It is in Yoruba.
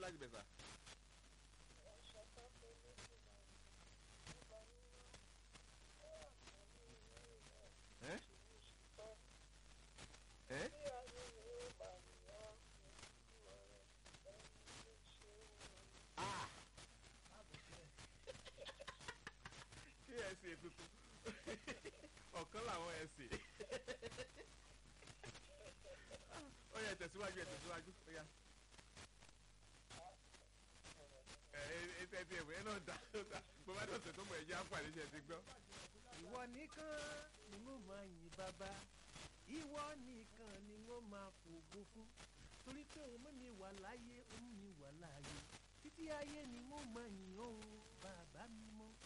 láti bẹ̀ sà. ẹ́ ẹ́ ah kí ẹ ṣe tuntun ọ̀kan làwọn ẹ ṣe ó yẹ tẹ̀síwájú ẹ tẹ̀síwájú ó yá ẹ ẹ tẹ ti ẹ̀wẹ̀ náà dá bó bá dọ̀sẹ̀ tó mọ̀ ẹ̀ jẹ́ àǹfààní ṣe ti gbọ́. ìwọ nìkan ni mo máa yìn bàbá ìwọ nìkan ni mo máa fògo fún torí pé òun mú mi wà láyé òun mi wà láàyè títí ayé ni mo máa yìn òun bàbá mi mọ́